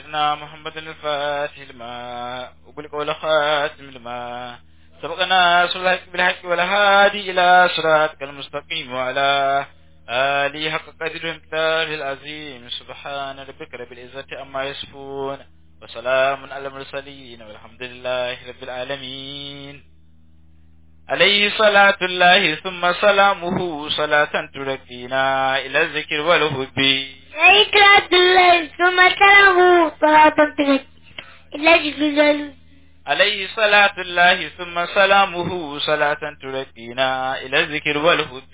سيدنا محمد الفاتح لما وبلغ والخاتم لما سبقنا صلى بالحق والهادي إلى صراطك المستقيم وعلى آله حق قدر ومقداره العظيم سبحان ربك رب العزة أما يصفون وسلام على المرسلين والحمد لله رب العالمين عليه صلاة الله ثم سلامه صلاة تركينا إلى الذكر والهب ذكرى الله ثم سلامه صلاة ترك إلا جبريل عليه صلاة الله ثم سلامه صلاة تركينا إلى الذكر والهب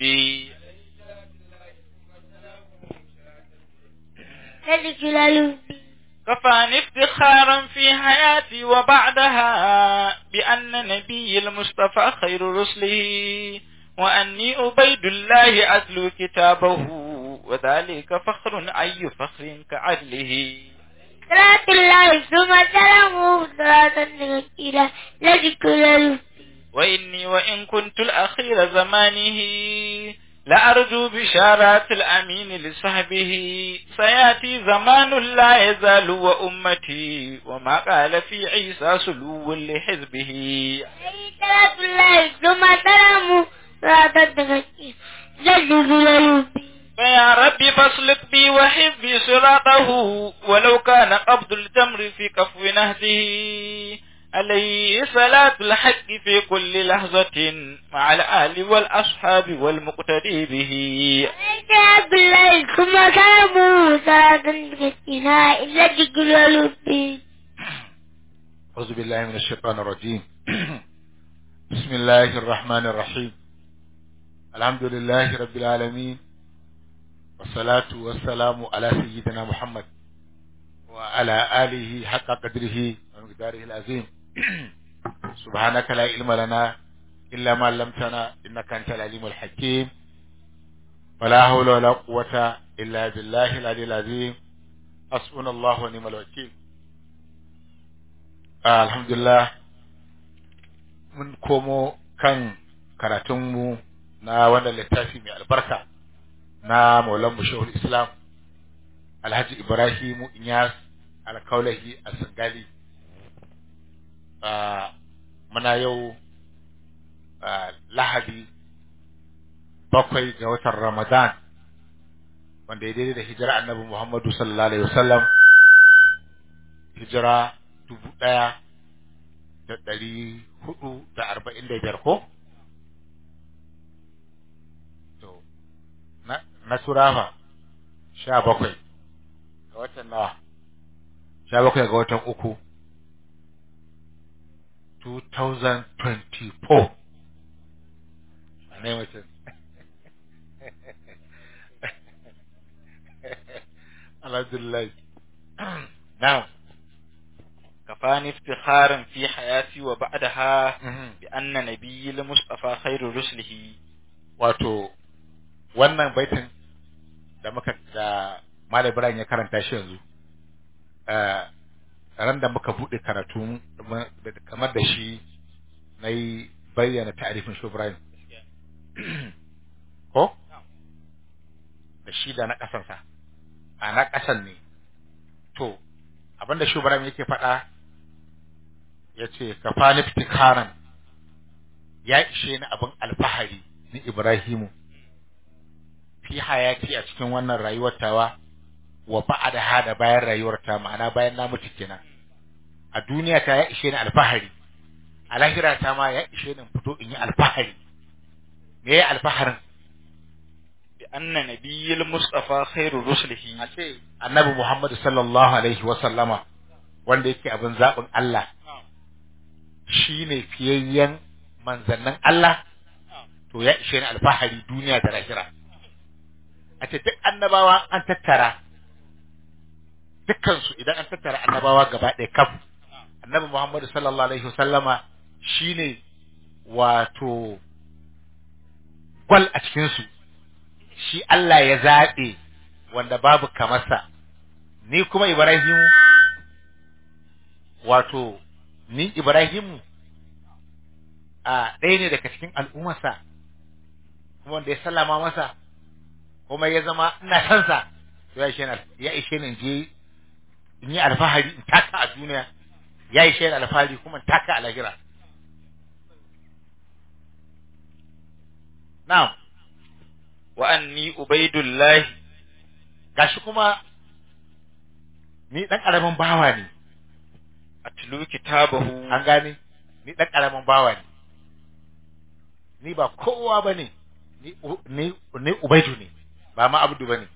ذلك جلاله كفاني افتخارا في حياتي وبعدها بأن نبي المصطفى خير رسله وأني عبيد الله أتلو كتابه وذلك فخر أي فخر كعدله صلاة الله ثم سلامه صلاة ترك إلى ذلك جلاله وإني وإن كنت الأخير زمانه لأرجو بشارات الأمين لصحبه سيأتي زمان لا يزال وأمتي وما قال في عيسى سلو لحزبه صلاة الله ثم سلامه صلاة ترك إلى ذلك جلاله فيا ربي فاسلك بي وحبي صراطه ولو كان قبض الجمر في كفو نهده عليه صلاة الحق في كل لحظة مع الآل والأصحاب والمقتدي به صلاة الله ثم سلامه صلاة ترك إلى ذلك جلاله أعوذ بالله من الشيطان الرجيم بسم الله الرحمن الرحيم الحمد لله رب العالمين والصلاة والسلام على سيدنا محمد وعلى آله حق قدره ومقداره العظيم سبحانك لا علم لنا إلا ما علمتنا إنك أنت العليم الحكيم ولا حول ولا قوة إلا بالله العلي العظيم حسبنا الله ونعم الوكيل Ah, alhamdulillah mun komo kan karatunmu na wannan littafi mai albarka na maulan shehul islam alhaji ibrahimu inyas alkaulahi a sangali muna yau ah, lahadi bakwai ga watan ramadan wanda ya daidai da hijira annabi muhammadu sallallahu alaihi wasallam hijira dubu ɗaya da ɗari hudu da arba'in da biyar ko? To, na, na turafa sha bakwai ga watan nawa, sha bakwai ga watan uku, 2024. Ne mutum. Alhamdulillah. Now, كفاني افتخارا في حياتي وبعدها mhm. بأن نبي المصطفى خير رسله wato wannan baitin da muka da Malam Ibrahim ya karanta shi yanzu eh, ran da muka bude karatu mu- da- kamar da shi na yi bayyana ta'arifin shi Ibrahim ko da shi da na ƙasansa a na ƙasan ne to abinda shi Ibrahim yake faɗa ya ce ka fani fitikaran ya ishe ni abin alfahari ni Ibrahimu fi hayati a cikin wannan rayuwar tawa wa ba'da hada bayan rayuwar ta ma'ana bayan na mutu kenan a duniya ta ya ishe ni alfahari a lahira ta ma ya ishe ni in fito in yi alfahari me ya alfaharin بأن نبي المصطفى خير رسله a ce annabi Muhammad sallallahu alaihi wa sallama wanda yake abin zaɓin Allah shine fiyayyen manzannin Allah to ya ishe ni alfahari duniya da lahira a ce duk annabawa an tattara dukkansu idan an tattara annabawa gaba ɗaya kaf annabi Muhammad sallallahu alaihi wasallama shine wato gwal a cikinsu shi Allah ya zaɓe wanda babu kamarsa ni kuma Ibrahimu wato ni Ibrahimu a ɗaya ne daga cikin al'ummarsa kuma wanda ya sallama masa kuma ya zama ina son sa to ya ishe ni ya ishe ni je in yi alfahari in taka a duniya ya yi shaidar alfahari kuma in taka a lahira na'am wa anni ubaidullahi gashi kuma ni dan karamin bawa ne atlu kitabahu an gane ni dan karamin bawa ne ni ba kowa bane ni u- ni ni ubaidu ne ba ma abdu bane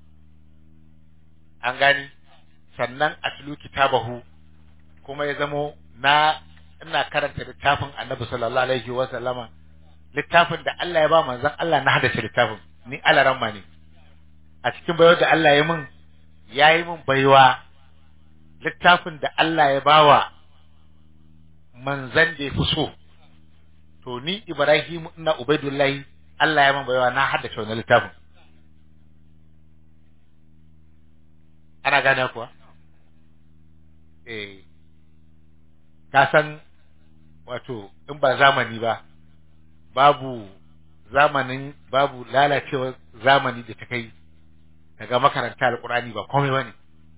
an gane sannan atlu kitabahu kuma ya zamo na ina karanta littafin annabi sallallahu alaihi wa sallama littafin da Allah ya ba manzon Allah na hadace littafin ni alaramma ne a cikin baiwar da Allah ya min ya yi min baiwa littafin da Allah ya bawa manzan da ya fi so to ni Ibrahim ina Ubaidullahi Allah ya min baiwa na haddace wannan littafin ana gane kuwa eh ka san wato in ba zamani ba babu zamanin babu lalacewar zamani da ta kai daga makaranta alkurani ba komai bane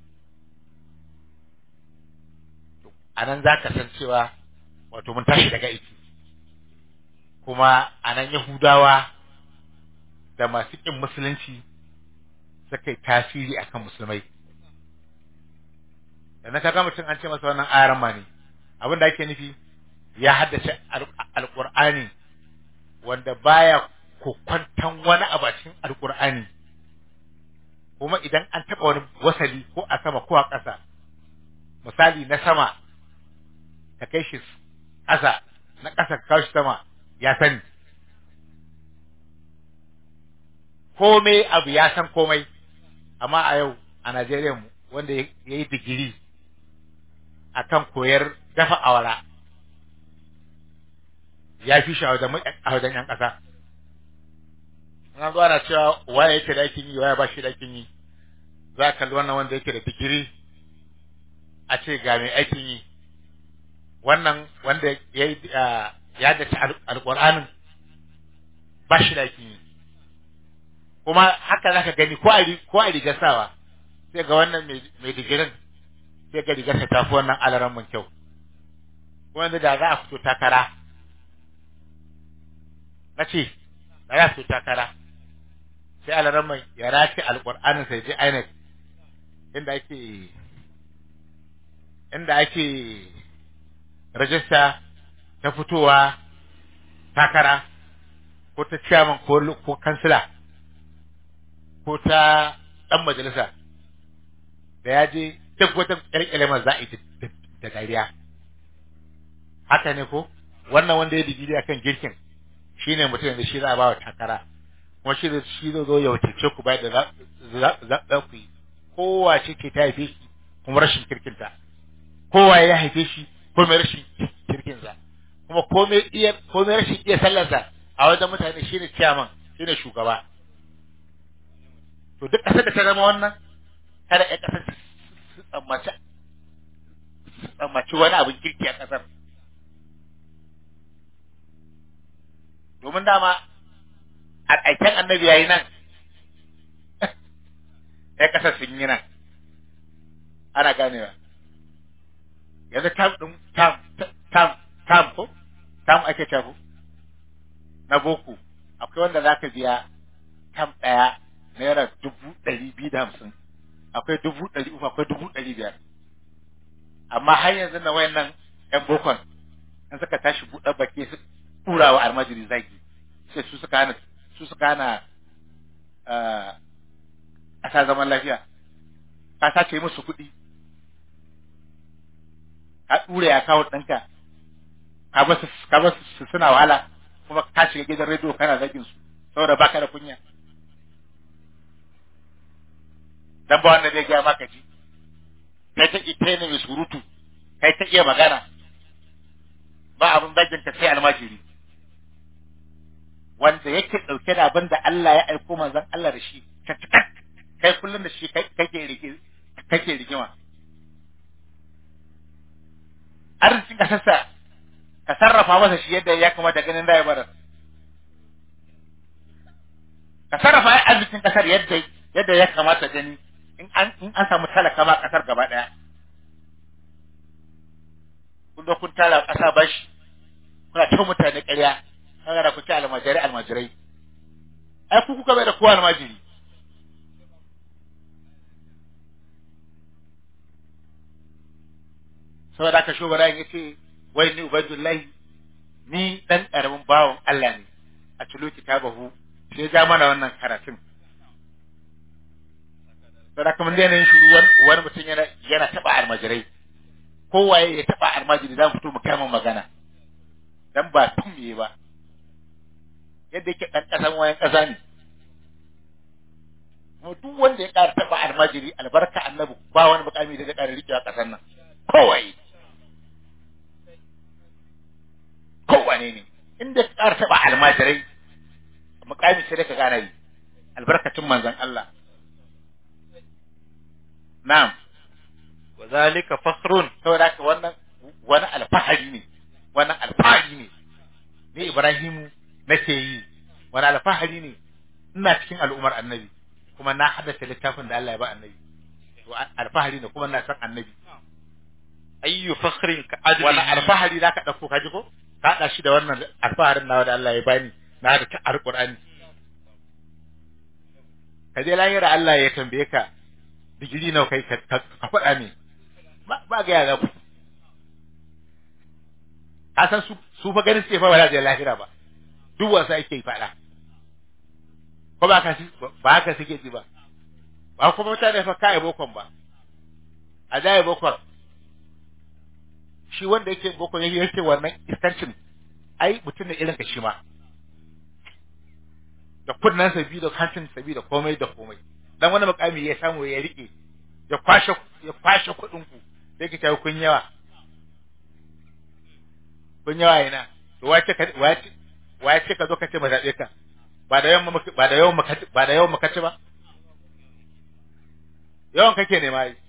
a nan za ka san cewa wato mun tashi daga aiki kuma a nan yahudawa da masu ƙin musulunci suka yi tasiri akan musulmai da na kaga mutum an ce masa wannan ayaran ma ne abin da ake nufi ya haddace alƙur'ani wanda baya kokwantan wani abu a cikin alƙur'ani kuma idan an taɓa wani wasali ko a sama ko a ƙasa misali na sama ka kai shi ƙasa na ƙasa ka kawo shi sama ya sani komai abu ya san komai amma a yau a Najeriya mu wanda ya yi digiri akan koyar dafa awara ya fi shi a wajen yan ƙasa an zo ana cewa waye yake da aikin yi waye ba shi da aikin yi za a kalli wannan wanda yake da digiri a ce ga mai aikin yi wannan wanda ya yi ya dace alƙur'anin ba shi da aikin yi kuma haka za ka gani ko a ko a rigar sawa sai ga wannan mai digirin sai ga rigarsa ta fi wannan alaran mun kyau wanda da za a fito takara na ce da za a fito takara sai alaran mai ya race alƙur'anin sai je INEC inda ake inda ake rajista ta fitowa takara ko ta ciyaman ko kansila ko ta ɗan majalisa da ya je duk wata ƙyarƙyar za a yi da dariya haka ne ko wannan wanda ya digiri akan girkin shine mutum da shi za a ba wa takara kuma shi da shi zai zo ya wakilce ku bayan da za ku yi kowa ce ke ta haife shi kuma rashin kirkinta kowa ya haife shi ko mai rashin kirkinsa kuma komai iya komai rashin iya sallarsa a wajen mutane shine ciyaman shine shugaba to duk ƙasar da ta zama wannan kada ƴan ƙasar su tsammaci su tsammaci wani abin kirki a ƙasar domin dama a aiken annabi yayi nan ƴan ƙasar sun yi nan ana ganewa yanzu tam ɗin tam tam tam ko tam ake cewa na boko akwai wanda zaka biya tam ɗaya naira dubu ɗari biyu da hamsin akwai dubu ɗari uku akwai dubu ɗari biyar amma har yanzu na wayannan ƴan bokon in suka tashi buɗe baki su tura wa almajiri zagi sai su suka hana su suka hana ƙasa zaman lafiya ka sace musu kuɗi ka ɗure ya kawo ɗanka ka ba su suna wahala kuma ka shiga gidan rediyo kana zagin su saboda baka da kunya dan ba wanda zai gaya maka ji kai ta ita ne mai surutu kai ta iya magana ba abin zagin ka sai almajiri wanda yake ɗauke da abin da Allah ya aiko manzon Allah da shi kai kullum da shi kake rike kake rigima arzikin kasarsa ka sarrafa masa shi yadda ya kamata ganin da ya bara ka sarrafa arzikin kasar yadda yadda ya kamata gani in an in an samu talaka ma kasar gaba daya kun zo kun tara kasa bashi kuna ta mutane ƙarya kaga da kuke almajirai almajirai ai ku kuka bai da kowa almajiri saboda haka shugaba ya ce wai ni ubaidullahi ni dan karamin bawon Allah ne a cikin kitabahu sai ja mana wannan karatun saboda kuma dai ne shiru wani mutum yana yana taba almajirai kowaye ya taba almajiri za mu fito mu kama magana dan ba tun me ba yadda yake dan kasan wayan kasa ne mu duk wanda ya ƙara taba almajiri albarka annabi ba wani mukami da zai ƙara rikewa kasan nan kowaye kowane ne inda ka ƙara taba almajirai mukami sai da ka gana yi albarkacin manzon Allah na'am wa zalika fakhrun saboda haka wannan wani alfahari ne wannan alfahari ne ni Ibrahimu nake yi wani alfahari ne ina cikin al'ummar annabi kuma na haddace littafin da Allah ya ba annabi to alfahari ne kuma na san annabi ayyu fakhrin ka adli wani alfahari za ka ɗauko ka ji ko ka haɗa shi da wannan alfaharin nawa da Allah ya bani na da ta alƙur'ani ka je lahira Allah ya tambaye ka digiri nawa kai ka ka faɗa ne ba ba ga ya ku a san su su fa ganin suke fa wala da lahira ba duk wasa yake yi faɗa ko ba ka ba ka suke ji ba ba kuma mutane fa kai bokon ba a da bokon shi wanda yake boko yake yake wannan iskancin ai mutum ne irin ka shi ma da kunnan sabi da hancin sabi da komai da komai dan wani mukami ya samu ya rike ya kwashe ya kwashe kuɗin ku sai ka tayi kun yawa kun yawa ina to wace ka wace wace ka zo ka ce ba zabe ka ba da yawan ba da yawan ba da yawan makaci ba yawan kake ne mai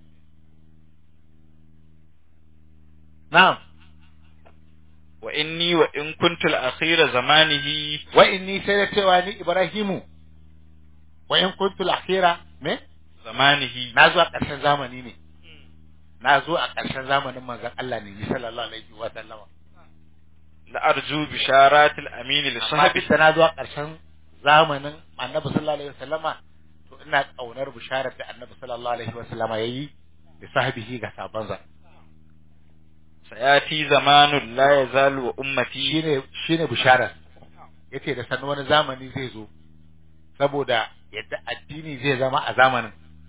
na'am wa inni wa in kuntu al-akhira zamanihi wa inni sai da cewa ni Ibrahimu wa in kuntu al-akhira me zamanihi na zo a ƙarshen zamani ne na zo a ƙarshen zamanin manzon Allah ne sallallahu alaihi wa sallama la arju bisharat al-amin li amma sahabi bisa na zo a ƙarshen zamanin annabi sallallahu alaihi wa sallama to ina kaunar bisharar da annabi sallallahu alaihi wa sallama yayi da sahabihi ga sabansa sayati zamanun la yazalu wa ummati shine shine bisharar yace da sanin wani zamani zai zo saboda yadda addini zai zama a zamanin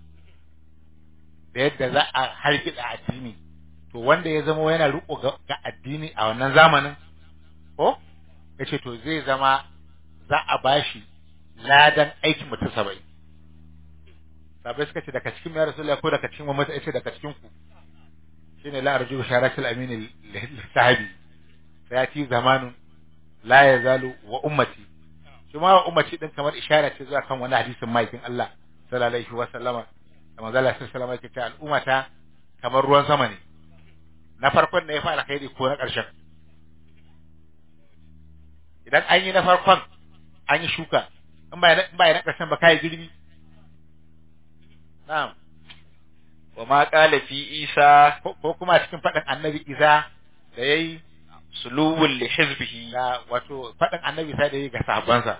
da yadda za a hargitsa addini to wanda ya zama yana riko ga ga addini a wannan zamanin ko yace to zai zama za a bashi ladan aikin mutum saba'in sabai suka ce daga cikin ya rasulullahi ko daga cikin mamata yace daga cikin ku shine la arju sharatul amin sahabi sayati zamanun la yazalu wa ummati shi ma wa ummati din kamar ishara ce zuwa kan wani hadisin maikin Allah sallallahu alaihi wa sallama da manzo Allah sallallahu alaihi wa sallama yake cewa al'ummata kamar ruwan sama ne na farkon ne ya fara kai ko na ƙarshen idan an yi na farkon an yi shuka in ba in ba na ƙarshen ba kai girbi na'am wa ma qala fi isa ko ko kuma cikin faɗin annabi Isa da yayi suluwul li hizbihi ga wato faɗin annabi Isa da yayi ga sahabbansa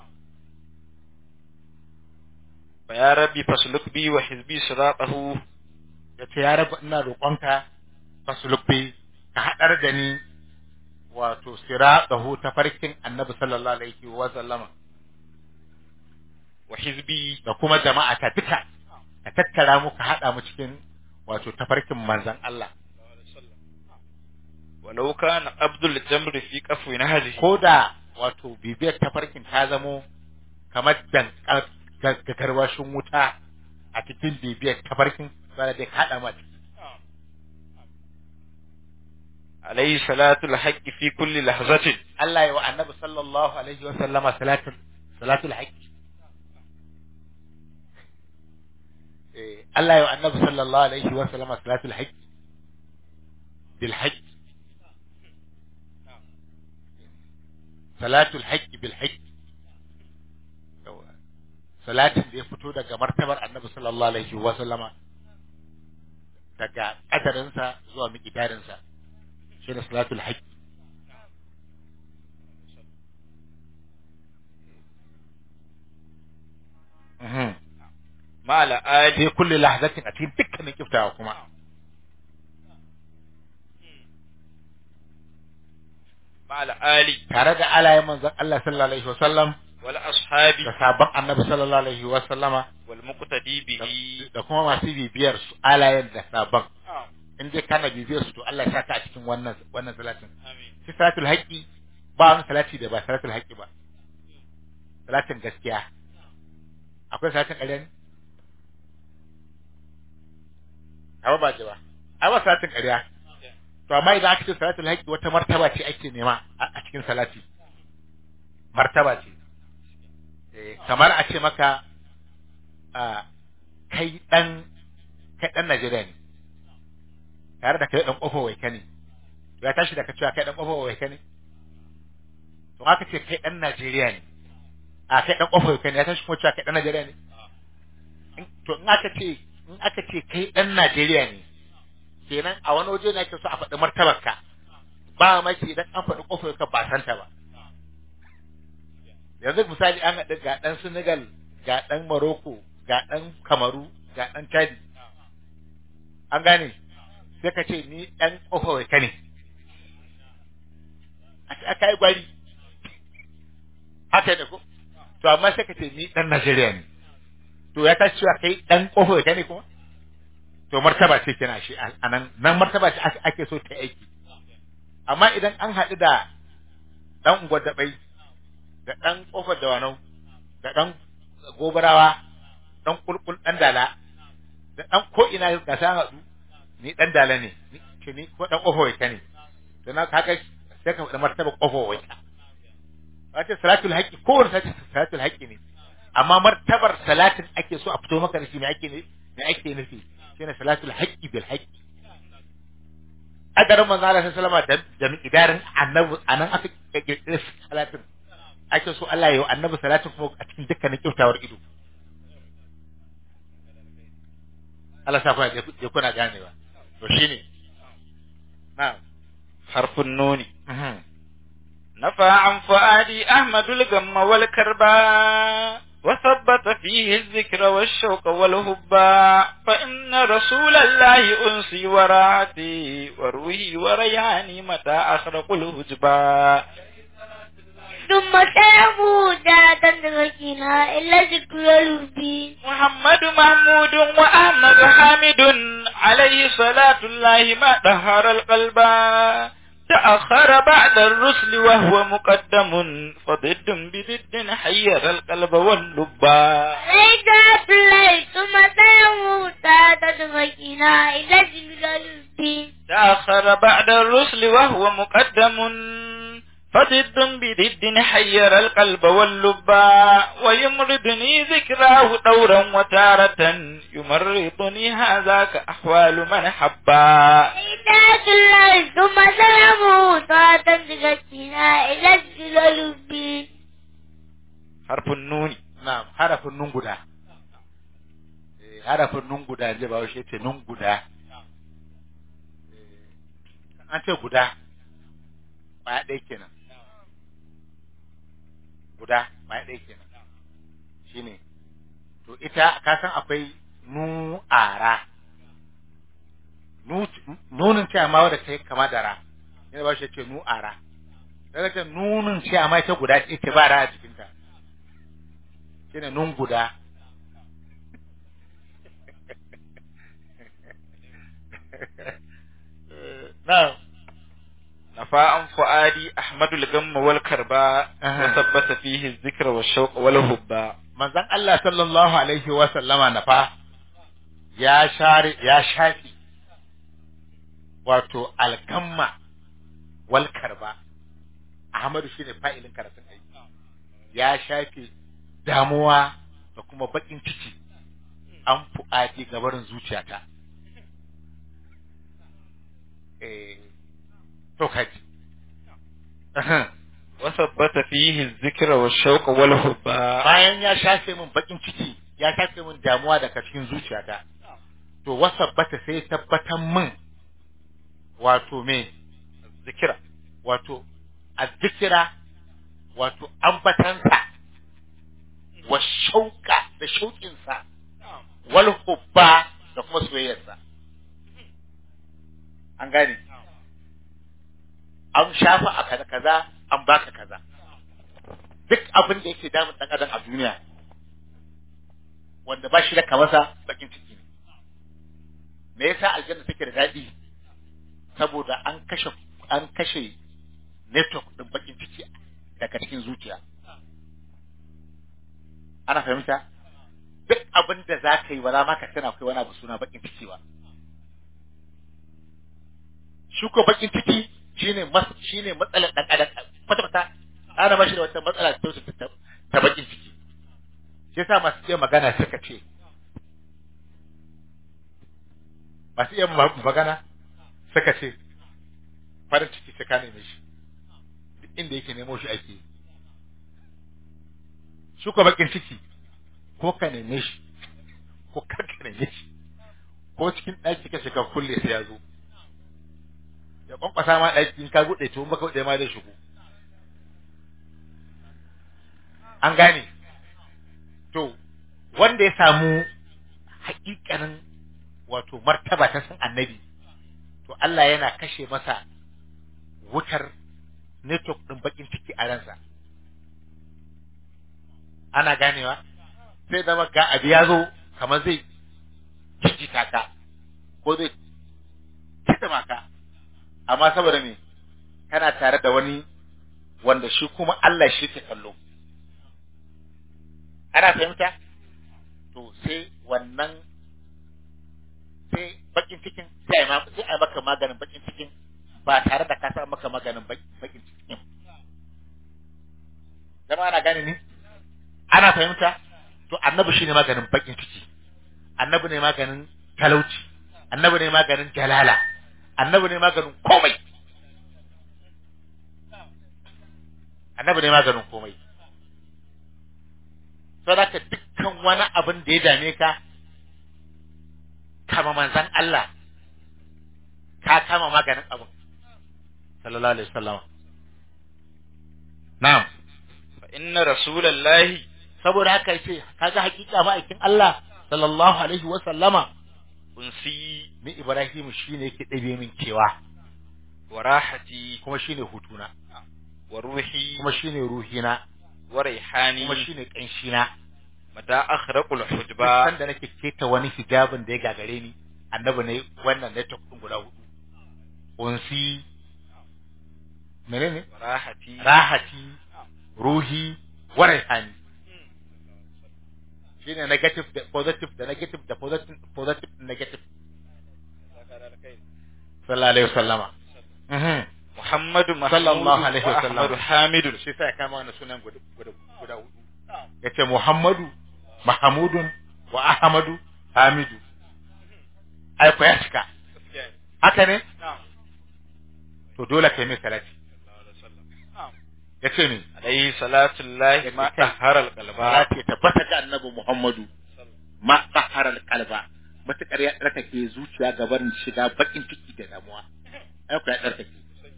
fa ya rabbi fasluk bi wa hizbi siratahu yace ya rabu ina roƙonka fasulubbi ka haɗar da ni wato siratahu ta farkin annabi sallallahu alaihi wa sallama wa hizbi da kuma jama'a ta duka ka tattara mu ka haɗa mu cikin wato tafarkin manzon Allah walau kana abdul jamr fi qafwi nahji ko da wato bibiyar tafarkin ta zamo kamar dan garwashin wuta a cikin bibiyar tafarkin sai dai ka haɗa mu alayhi salatu al-haqq fi kulli lahzatin Allah ya wa annabi sallallahu alaihi wa sallama salatul salatul haqq eh Allah ya wa annabi sallallahu alaihi wa sallama salatul haqq bil haqq salatul haqq bil haqq salatin da ya fito daga martabar annabi sallallahu alaihi wa sallama daga kadarinsa zuwa miqdarinsa shi ne salatul haqq Mhm. ma'ala ali fi kulli lahzatin a cikin dukkanin kiftawa kuma ma'ala ali tare da alayen manzon Allah sallallahu alaihi wa sallam wal ashabi da sabon annabi sallallahu alaihi wa sallama wal muqtadi bihi da kuma masu bibiyar su alayen da sabon in dai kana bibiyar su to Allah ya saka a cikin wannan wannan salatin amin shi salatul haqqi ba wani salati da ba salatul haqqi ba salatin gaskiya akwai salatin ƙarya ne a ba ce ba ai ba salatin ƙarya to amma idan aka ce salatul haqqi wata martaba ce ake nema a a cikin salati martaba ce Eh, kamar a ce maka a kai dan kai dan Najeriya ne tare da kai dan kofar waika ne ya tashi da ka cewa kai dan kofar waika ne to aka ce kai dan Najeriya ne a kai dan kofar waika ne ya tashi kuma cewa kai dan Najeriya ne In- to in aka ce in aka ce kai dan Najeriya ne kenan a wani waje ne ake so a faɗi martabarka ba maki idan an faɗi kofar waika ba santa ba yanzu misali an haɗu ga ɗan Senegal ga ɗan Morocco ga ɗan Kamaru ga ɗan Chadi an gane sai ka ce ni ɗan ƙofa wai ka ne aka yi gwari haka ne ko to amma sai ka ce ni ɗan Najeriya ne to ya tashi cewa kai ɗan ƙofa wai ka ne kuma to martaba ce kenan shi a nan nan martaba ce ake- ake so ta aiki amma idan an haɗu da ɗan unguwar daɓai da ɗan ƙofar dawanau da ɗan gobarawa ɗan kulkul ɗan dala da ɗan ko ina ga sa haɗu ni ɗan dala ne ni ce ni ko ɗan ƙofar waita ne to na kaga sai ka faɗi martaba ƙofar waita wace salatul haqqi kowane sati salatul haqqi ne amma martabar salatin ake so a fito maka da shi me ake ne me ake nufi shine salatul haqqi bil haqqi adarin manzo Allah sallallahu alaihi wasallam da da idarin annabi anan aka kirkire salatin ake so Allah ya yi wa annabi salatin kuma a cikin dukkanin kyautawar ido Allah sa kuna je kuna ganewa to shine na'am harfun nuni mhm نفى عن فؤادي أحمد الغم والكرباء وثبت فيه الذكر والشوق والهباء فإن رسول الله أنسي وراعتي وروحي ورياني متى أخرق الهجباء ثم سلموا ذات تركنا إلا ذكر الوفي محمد محمود وأحمد حامد عليه صلاة الله ما طهر القلب تأخر بعد الرسل وهو مقدم فضد بضد حير القلب واللبا ليس الله ثم سلموا ذات تركنا إلا ذكر الوفي تأخر بعد الرسل وهو مقدم فضد بضد حير القلب واللبا ويمرضني ذكراه دورا وتارة يمرضني هذا كأحوال من حبا ليس الله ثم سلموا ذات تركنا إلا ذكر الوفي حرف النون na'am harafin nun guda eh harafin nun guda je ba shi ce nun guda Eh, an ce guda ba ɗaya kenan guda ba ɗaya kenan shine to ita ka san akwai nu'ara nu nunin ce amma wadda ta yi kama da ra yana ba shi ce nu'ara daga ce nunin ce amma ita guda ce ita ba ra a cikinta shine nun guda na'am نفى عن فؤادي أحمد الغم والكرباء أها. وثبت فيه الذكر والشوق والهباء manzon Allah sallallahu alaihi wa sallama na fa ya share ya shafi wato alkamma wal karba Ahmadu shine fa'ilin karatun aiki ya shafe damuwa da kuma bakin ciki an fu'adi gabarin zuciyata eh to kaji Aha. wasabbata fihi dhikra wa shauqa wal hubba bayan ya shafe min bakin ciki ya shafe min damuwa daga cikin zuciyata to wasabbata sai ya tabbatar min wato me zikira wato azzikira wato ambatansa wa shauka da shauƙinsa wal hubba da kuma soyayyarsa an gane an shafa a kaza kaza an baka kaza duk abin da yake damun dan adam a duniya wanda ba shi da kamasa bakin ciki ne me yasa aljanna take da daɗi saboda an kashe an kashe network din bakin ciki daga cikin zuciya ana fahimta duk abin da za ka yi ba za ma ka tana akwai wani abu suna bakin ciki ba shi ko bakin ciki shine mas shine matsalar dan adam kwata kwata ana ba shi da wata matsala ta ta ta bakin ciki shi yasa masu iya magana suka ce masu iya ma- magana suka ce farin ciki sai ka neme shi duk inda yake nemo shi ake yi shi ko bakin ciki ko ka neme shi ko kar ka neme shi ko cikin ɗaki ka shiga kulle sai ya zo ya kwankwasa ma ɗaki in ka buɗe to in baka buɗe ma zai shigo an gane to wanda ya samu haƙiƙanin wato martaba ta san annabi to Allah yana kashe masa wutar network ɗin bakin ciki a ransa ana ganewa sai zama ga abu ya zo kamar zai jijjita ka ko zai kiɗima ka amma saboda me kana tare da wani wanda shi kuma Allah shi ke kallo ana fahimta to sai wannan sai bakin cikin sai a ma- sai a maka maganin bakin cikin ba tare da ka sa maka maganin bak- bakin cikin zama ana gane ni ana fahimta to annabi shine maganin bakin ciki annabi ne maganin talauci annabi ne maganin jalala annabi ne maganin komai annabi ne maganin komai saboda dukkan wani abin da ya dame ka kama manzan Allah ka kama maganin abin sallallahu alaihi wasallam na'am fa inna rasulallahi saboda haka yace kaga hakika ma'aikin Allah sallallahu alaihi wasallama unsi ni Ibrahim shine yake dabe min kewa wa rahati kuma shine hutuna wa ruhi kuma shine ruhina wa raihani kuma shine kanshina mata akhraqul duk hujba sanda nake keta wani hijabin da ya gagare ni annabi ne wannan ne tukun guda hudu unsi menene wa rahati rahati ruhi wa raihani shine negative da positive da negative da positive positive da negative sallallahu alaihi wasallama mhm Muhammadu Sallallahu alaihi wa wasallam. Ahmadu Hamidun shi sai ya kama wannan sunan guda guda guda hudu yace Muhammadu Mahamudun wa Ahmadu Hamidu ai ko ya cika haka ne to dole kai mai salati yace ni alaihi salatu llahi ma tahara alqalba salati ya tabbata ga annabi Muhammadu ma tahara alqalba matakar ya tsarkake zuciya ga barin shiga bakin ciki da damuwa ai ko ya tsarkake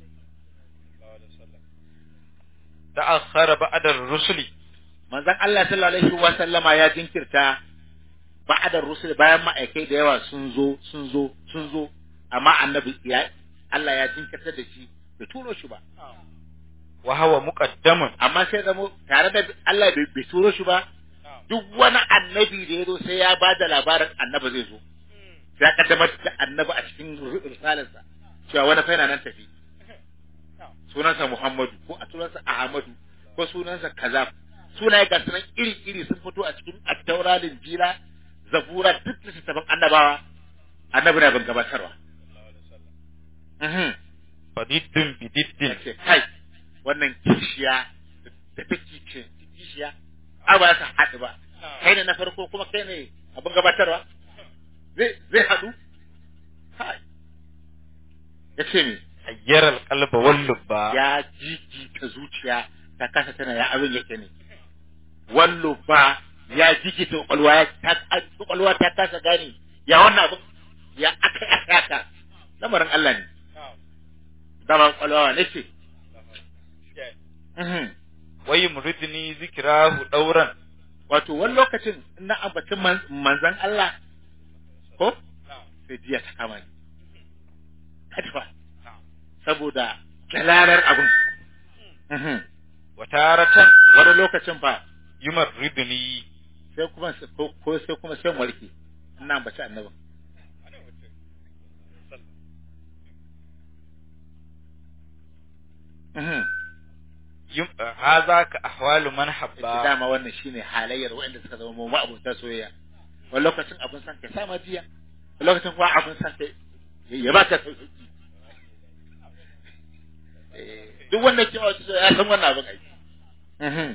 ta'akhkhara ba'da ar-rusuli manzon Allah sallallahu alaihi wa sallama ya jinkirta ba'da rusul bayan ma'aikai da yawa sun zo sun zo sun zo amma annabi ya Allah ya jinkirta da shi bai turo shi ba wa huwa muqaddamun amma sai zamo tare da Allah bai bai turo shi ba duk wani annabi da ya zo sai ya ba da labarin annabi zai zo sai ya kaddamar da annabi a cikin risalarsa cewa wani fa yana nan tafi sunansa Muhammadu ko a sunansa Ahmadu ko sunansa kaza sunaye ga sunan iri-iri sun fito a cikin attaura linjila zabura duk littattafan annabawa annabi na ban gabatarwa Mhm. fadiddin bididdin ya ce kai wannan kishiya da take ce kishiya a ba ta haɗu ba kai ne na farko kuma kai ne abin gabatarwa zai zai haɗu kai ya ce me ayyara alqalba wal lubba ya jijita zuciya ta kasa tana ya abin yake ne wallo ba ya jikita kwakwalwa ya ta kwakwalwa ta kasa gane ya wannan abin ya aka aka aka lamarin Allah ne dama kwakwalwa ne ce Mhm. wai muridni zikrahu dauran wato wani lokacin in na ambacin man- manzan Allah ko sai jiya ta kama ni katifa saboda jalalar abin Mhm. wa taratan wani lokacin fa yumarridni sai kuma ko ko sai kuma sai mu warke ina ambaci annabin Mhm. yum hadha ka ahwalu man Yace habba dama wannan shine halayyar waɗanda suka zama mu abota soyayya wani lokacin abin san kai sama jiya wani lokacin kuwa abin san kai ya ba ka sauki Eh, duk wanda ke wata soyayya ya san wannan abin aiki Mhm.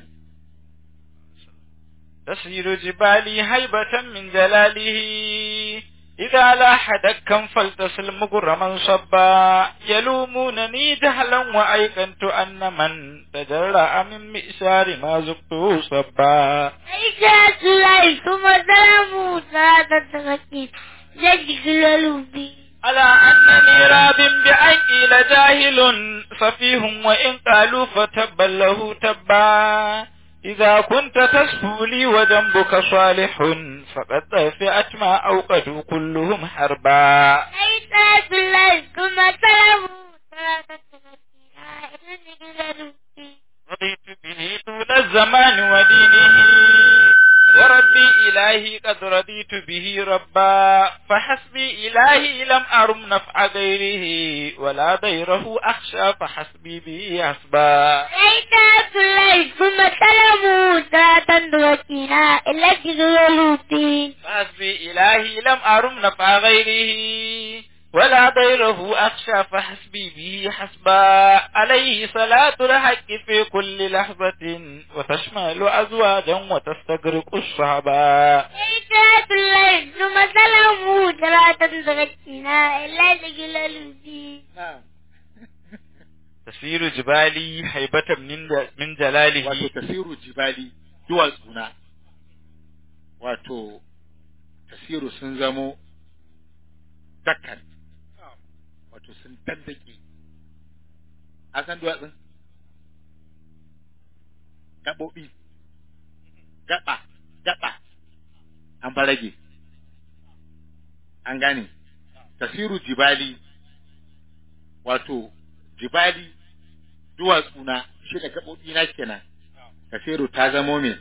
تسير جبالي هيبة من جلاله إذا لاح دكا فلتصل مغرما صبا يلومونني جهلا وأيقنت أن من تجرأ من مئسار ما زقت صبا عيسى سلاي ثم سلام صلاة التغسيل جدك الولوبي على أنني راب بأن قيل جاهل سفيه وإن قالوا فتبا له تبا إذا كنت تسفو لي وجنبك صالح فقد طفئت ما أوقدوا كلهم حربا عيسى سلاي ثم سلام صلاة التغسيل جدك الولوبي رضيت به طول الزمان ودينه وربي إلهي قد رضيت به ربا فحسبي إلهي لم أرم نفع غيره ولا ضيره أخشى فحسبي به حسبا عيسى سلاي ثم سلام صلاة التغسيل جدك الولوبي فحسبي إلهي لم أرم نفع غيره ولا ضيره أخشى فحسبي به حسبا عليه صلاة الحق في كل لحظة وتشمل أزواجا وتستغرق الصحبا عيسى سلاي ثم سلام صلاة التغسيل جدك الولوبي Na'am. تسير جبالي هيبة من من wato جلاله tasiru jibali duwatsuna wato tasiru sun zamo dakkan wato sun dandake a san duwatsun gaɓoɓi gaɓa gaɓa an fa rage an gane tasiru jibali wato jibali duwatsuna shi da gaɓoɓi na kenan tasiru ta zamo me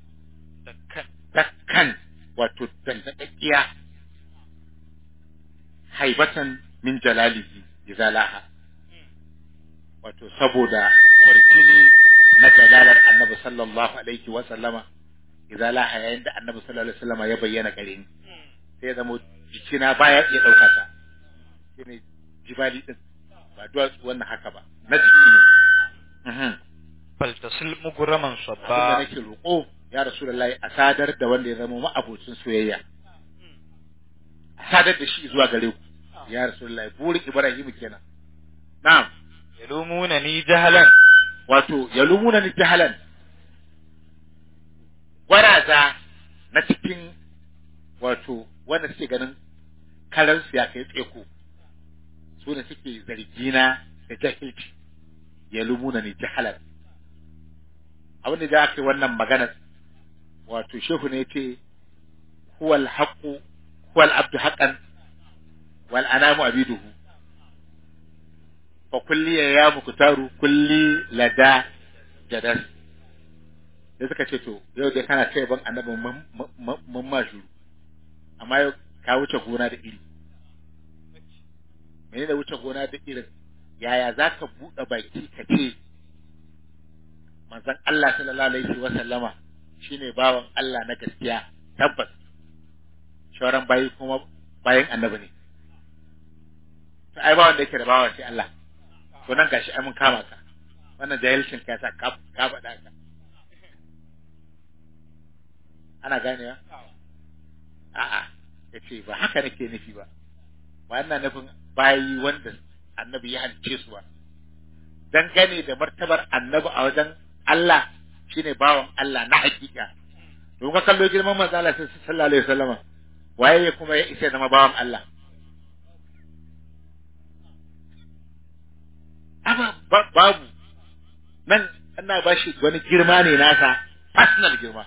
dakkan wato dandakakkiya haibatan min jalalihi izalaha wato saboda kwarjini na jalalar annabi sallallahu alaihi wa sallama izalaha yayin da annabi sallallahu alaihi wa sallama ya bayyana gare ni sai ya zama jikina baya iya ɗauka ta shine jibali din ba duwatsu wannan haka ba na jiki ne Mhm. فلتصل مغرما abin da صبا nake roƙo ya rasulullahi a sadar da wanda ya zama ma'abocin soyayya a sadar da shi zuwa gare ku ya rasulullahi burin ibrahim kenan na'am يلومونني جهلا wato ya lumuna ni jahalan gwaraza na cikin wato wanda suke ganin karar su ya kai tseko su ne suke zargina da jahilci ya lumuna ni jahalan abin da aka yi wannan magana wato shehu ne ce huwal haqqu huwal abdu haqqan wal anamu abiduhu fa kulli ya muktaru kulli lada jadas sai suka ce to yau dai kana kai ban annabin mun ma shuru amma yau ka wuce gona da iri menene wuce gona da irin yaya zaka buɗe baki ka ce manzon Allah sallallahu alaihi wa sallama shine bawan Allah na gaskiya tabbas shauran bayi kuma bayan annabi ne to ai ba wanda yake da bawan sai Allah to nan gashi ai mun kama ka wannan jahilcin ka sa ka ka faɗa ka ana ganewa a'a yace ba haka nake nufi ba ba ina nufin bayi wanda annabi ya halice su ba dangane da martabar annabi a wajen Allah shine bawan Allah na hakika don ka kallo girman manzo Allah sallallahu alaihi wasallama waye kuma ya isa zama bawan Allah amma ba- babu nan ana ba shi wani girma ne nasa personal girma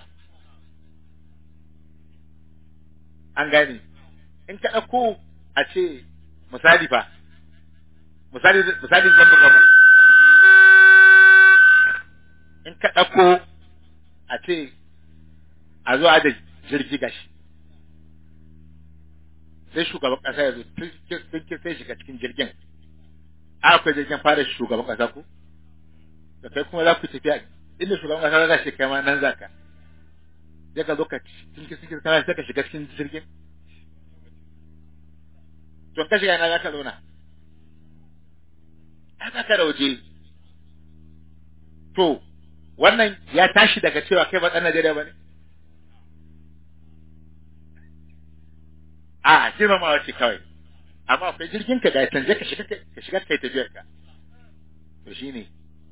an gane in ka ɗauko a ce misali fa misali misali zan buga mu in ka ɗauko a ce a zo a da jirgi gashi sai shugaban ƙasa ya zo tun sai shiga cikin jirgin akwai jirgin fara shugaban ƙasa ko da kai kuma za ku tafiya inda shugaban ƙasa za shi kai ma nan za ka sai ka zo ka cikin cikin kana sai ka shiga cikin jirgin to ka shiga ina za ka zauna ai ba ka da waje to wannan ya tashi daga cewa kai ba ɗan Najeriya ba ne a girmamawa ce kawai amma akwai jirgin ka ga canje ka shiga ka shiga kai tafiyar ka to shine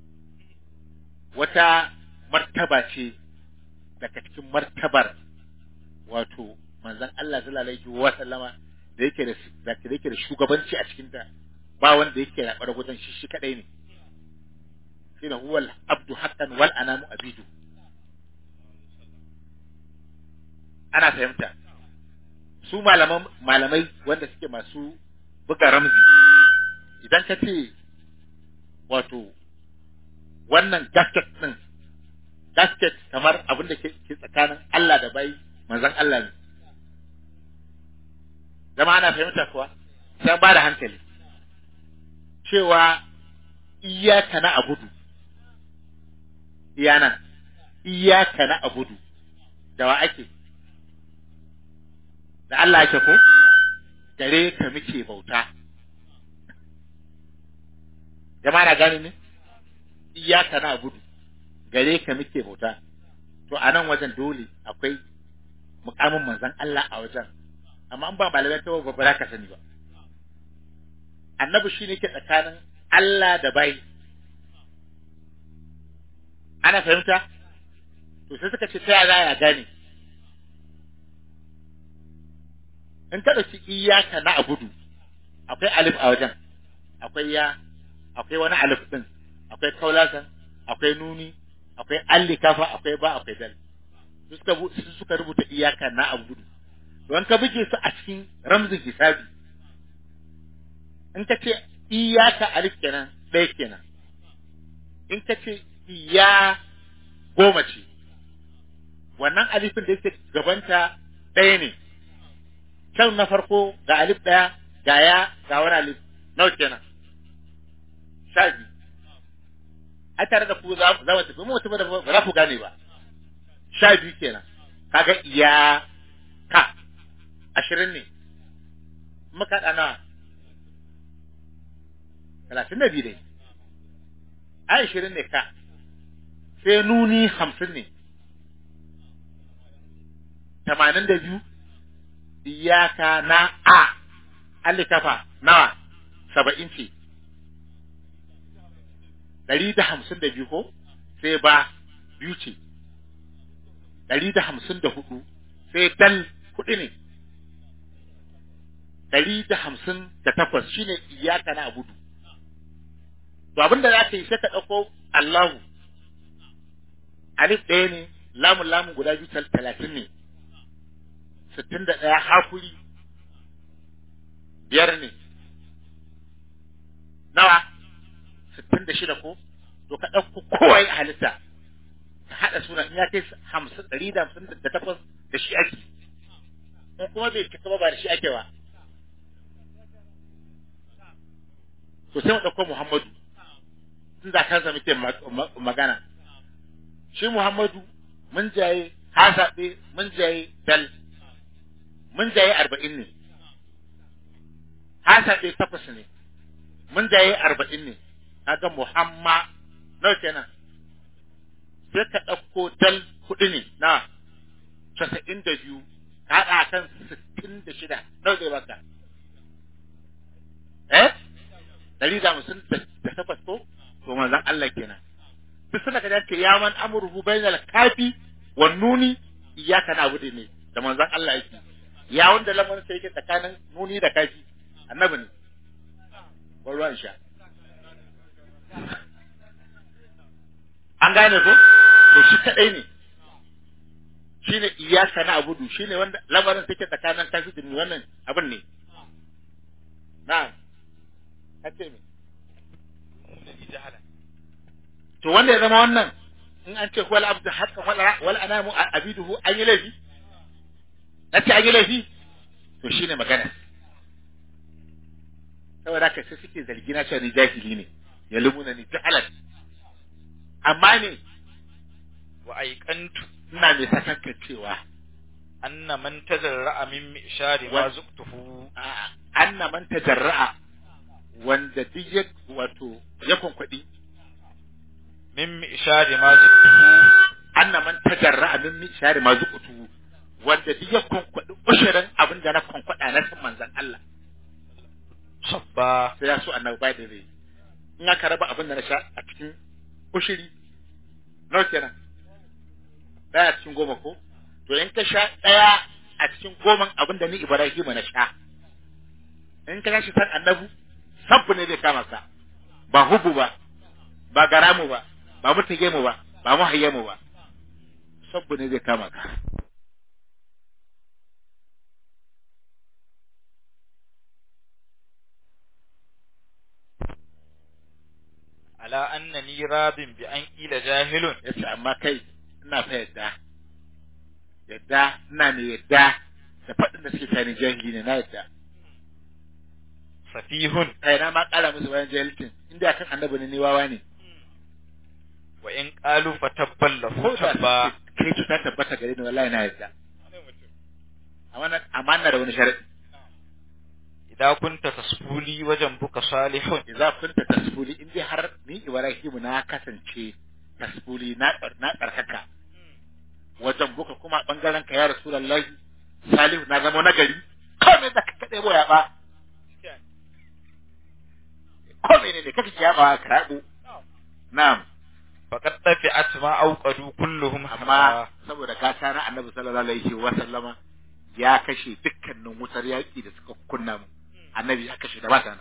wata martaba ce daga cikin martabar wato manzon Allah sallallahu alaihi wa sallama da yake da da yake da shugabanci a cikin ta ba wanda yake rabar gudan shi shi kadai ne shine huwal abdu haqqan wal anamu abidu ana fahimta su malaman malamai wanda suke masu buga ramzi idan ka ce wato wannan gasket din gasket kamar abin da ke ke tsakanin Allah da bai manzon Allah ne zama ana fahimta kuwa sai ba da hankali cewa iyaka na abudu iyana iyaka na abudu da wa ake da Allah yake ko gare ka muke bauta jama'a na gani ne iyaka na abudu gare ka muke bauta to a nan wajen dole akwai mukamin manzon Allah a wajen amma an ba malamai ta ba za ka sani ba annabi shine ke tsakanin Allah da bai ana fahimta to sai suka ce ta yaya za ya gane in ka ɗauki iyaka na abudu akwai alif a wajen akwai ya akwai wani alif ɗin akwai kaulasan akwai nuni akwai allikafa akwai ba akwai dal su suka bu- su suka rubuta iyaka na abudu don ka buge su a cikin ramzin hisabi in ka ce iyaka alif kenan ɗaya kenan in ka ce iya goma ce wannan alifin da yake gabanta ɗaya ne can na farko ga alif ɗaya ga ya ga wani alif nawa kenan sha biyu a tare da ku za za mu tafi mu mutum da ba za ku gane ba sha biyu kenan kaga iya ka ashirin ne muka haɗa nawa talatin da biyu dai a ashirin ne ka sai nuni hamsin ne tamanin da biyu iyaka na a allikafa nawa saba'in ce ɗari da hamsin da biyu ko sai ba biyu ce ɗari da hamsin da hudu sai dal kuɗi ne ɗari da hamsin da takwas shine iyaka na abudu to abin da za ka yi sai ka ɗauko Allahu alif ɗaya ne lamun lamun guda biyu tal- talatin ne sittin da ɗaya hakuri biyar ne nawa sittin da shida ko to ka ɗauko kowai a halitta ka haɗa suna in ya kai hamsin ɗari da hamsin da takwas da shi ake in kuma bai cika ba ba da shi ake ba to sai mu ɗauko Muhammadu tun da kansa muke ma- ma- magana shi Muhammadu mun jaye hasaɓe mun jaye dal mun jaye arba'in ne hasaɓe takwas ne mun jaye arba'in ne kaga Muhamma nawa kenan sai ka ɗauko dal kuɗi ne na casa'in da biyu ka haɗa kan sittin da shida nawa zai baka eh dari da hamsin da takwas ko to manzon Allah kenan duk suna ka dace ya man amruhu bainal kafi wan nuni iyyaka na'budu ne da manzon Allah yake ya wanda lamarin sai yake tsakanin nuni da kafi annabi ne ruwan sha an gane ko to shi kadai ne shine iyaka na abudu shine wanda lamarin take tsakanin kafi da wannan abin ne na'am kace me to wanda ya zama wannan in an ce wal abdu haqqan wal wal anamu abiduhu an yi laifi nace an yi laifi to shine magana saboda haka sai suke zargi na cewa ni jahili ne ya lumuna ni jahalan amma ne wa aiqantu ina mai sakanka cewa anna man tajarra'a min mishari ma Wa- zuqtuhu a- anna man tajarra'a wanda duk ya wato ya kwankwaɗi min mishari ma zuqtuhu anna man tajarra'a min mishari ma zuqutu wanda duk ya kwankwaɗi ushirin abin da na kwankwaɗa na san manzon Allah sabba sai ya so annabi bai da zai in aka raba abin da na sha a cikin ushiri nawa kenan daya cikin goma ko to in ka sha daya a cikin goman abin da ni Ibrahim na sha in ka shi san annabu sabbu ne zai kama ka ba hubu ba ba garamu ba ba mutage mu ba ba muhayye mu ba sabbu ne zai kama ka ala annani radin bi an ila jahilun yace amma kai ina fa yadda yadda ina ne yadda da faɗin da suke tani jahili ne na yadda safihun kai na ma ƙara musu bayan jahilcin inda kan annabi ne ni wawa ne wa in qalu fatabbal lahu ko da tabba kai ta tabbata gare ni wallahi na yadda amma na amma ina da wani sharadi idza kunta tasfuli wajen buka salihun idza kunta tasfuli in dai har ni Ibrahim na kasance tasfuli na na tsarkaka wajen buka kuma bangaren ka ya rasulullahi salihu na zama nagari komai da ka kade boya ba komai ne da kake ya ba ka rabu na'am faqad tafi'at ma awqadu kulluhum amma amma saboda gata na annabi sallallahu alaihi wa sallama ya kashe dukkanin wutar yaki da suka kunna mu annabi ya kashe da bata na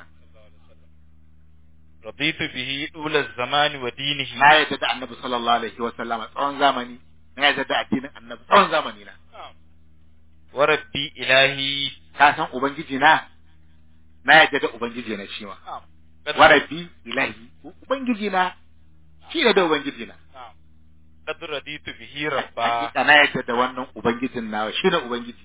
raditu bihi dula zamani wa dinihi na yadda da annabi sallallahu alaihi wa sallama tsawon zamani na yadda da addinin annabi tsawon zamani na wa rabbi ilahi ka san ubangiji na na yadda da ubangiji na shi ma wa rabbi ilahi ubangiji na shi ne da ubangiji na qad raditu bihi rabba hakika na yadda da wannan ubangijin na shi ne ubangiji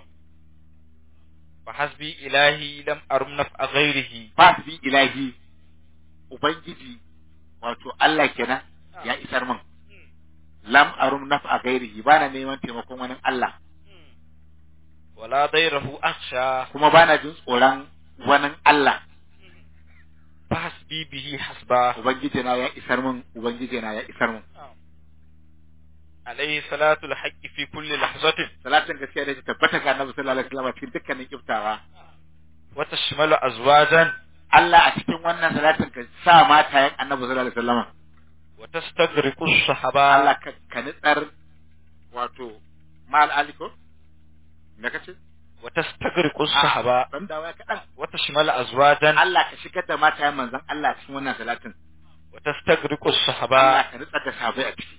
fa hasbi ilahi lam arum naf'a ghairihi ba bi ilahi ubangiji wato Allah kenan ya isar min lam arum naf'a ghairihi bana neman taimakon wani Allah wala dairahu akhsha kuma bana jin tsoron wani Allah fa hasbi bihi hasba ubangiji na ya isar min ubangiji na ya isar min alayhi salatu alhaqqi fi kulli lahzatin salatin gaskiya da ta tabbata ga Annabi sallallahu alaihi wasallam cikin dukkanin kiftawa wa tashmalu azwajan Allah a cikin wannan salatin ka sa matayen Annabi sallallahu alaihi wasallam wa tastaghriqu as-sahaba Allah ka ka nitsar wato mal aliko me kace wa tastaghriqu as-sahaba dan dawa kadan wa tashmalu azwajan Allah ka shigar da matayen manzon Allah cikin wannan salatin wa tastaghriqu Allah as-sahaba ka nitsar da sahabbai a ciki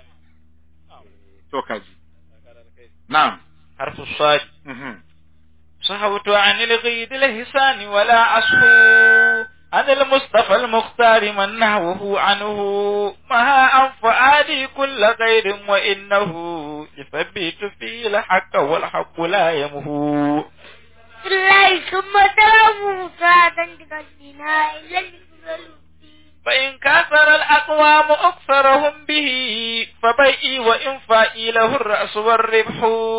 to kaji na'am harfu sad mhm صحوت عن الغيد الهسان ولا أصفو عن المصطفى المختار من نهوه عنه مها أن فؤادي كل غير وإنه يثبت فيه الحق والحق لا يمهو الله ثم ترى موسى تنتقلنا إلى الجبل فإن كثر الأقوام أكثرهم به فبيئي وإنفائي له الرأس والربح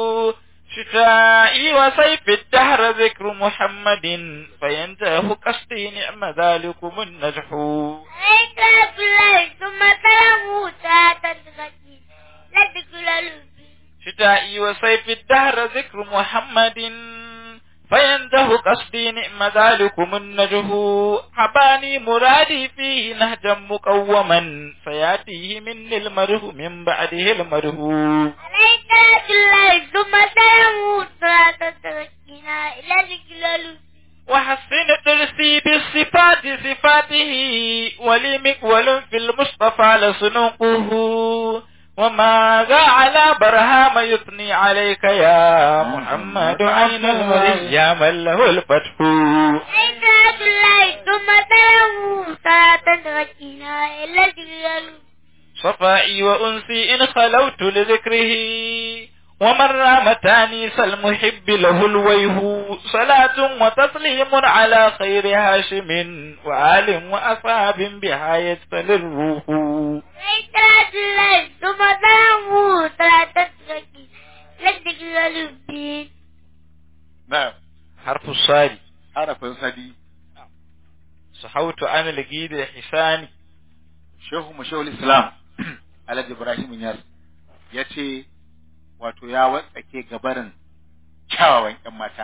شتائي وسيف الدهر ذكر محمد فينتهى قصدي نعم ذلكم النجح عليك الله ثم ترى موسى تنتقلنا إلى الجبل شتائي وسيف الدهر ذكر محمد فينده قصدي نعم ذلكم النجه حباني مرادي فيه نهجا مقوما فياتيه مني المره من بعده المره عليك الله ثم سلامه صلاة تركنا إلى ذكر وحسن ترسي بالصفات صفاته ولي مقول في المصطفى لسنقه وماذا على برهام يثني عليك يا محمد عين المريد يا من له الفتح عليك الله ثم سلامه صلاة تركنا إلى ذكر صفائي وأنسي إن خلوت لذكره ومن رام تانيس المحب له الويه صلاة وتسليم على خير هاشم وآل وأصحاب بها يستل الروح عليك الله ثم سلامه صلاة تركنا إلى ذكر na'am حرف الصاد harafin sadi صحوت عن الجيد الحساني shehu mu shehul islam alhaji ibrahim yas ya ce wato ya watsake gabarin kyawawan yan mata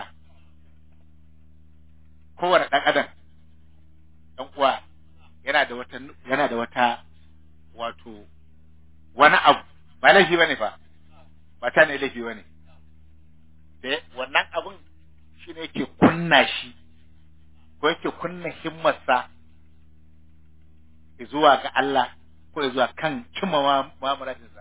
kowane ɗan adam ɗan uwa yana da wata yana da wata wato wani abu ba laifi bane fa ba ta ne laifi bane da wannan abun shine yake kunna shi ko yake kunna himmarsa zuwa ga Allah ko zuwa kan cimma ma- ma muradinsa